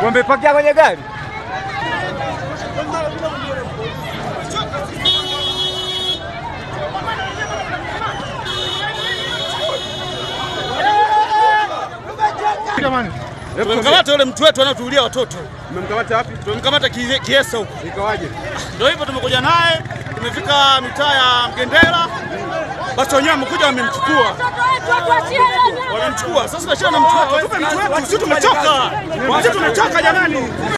Wamepakia kwenye gari. Jamani, Tumemkamata yule mtu wetu anayetuulia watoto, mmemkamata wapi? tumemkamata Kie- Kiesa huko. Ikawaje? Ndio hivyo tumekuja naye, tumefika mitaa ya Mgendera, basi wenyewe wamekuja wamemchukua, wamemchukua. Sasa tunashia na mtu wetu, tupe mtu wetu, sisi tumechoka, sisi tumechoka jamani.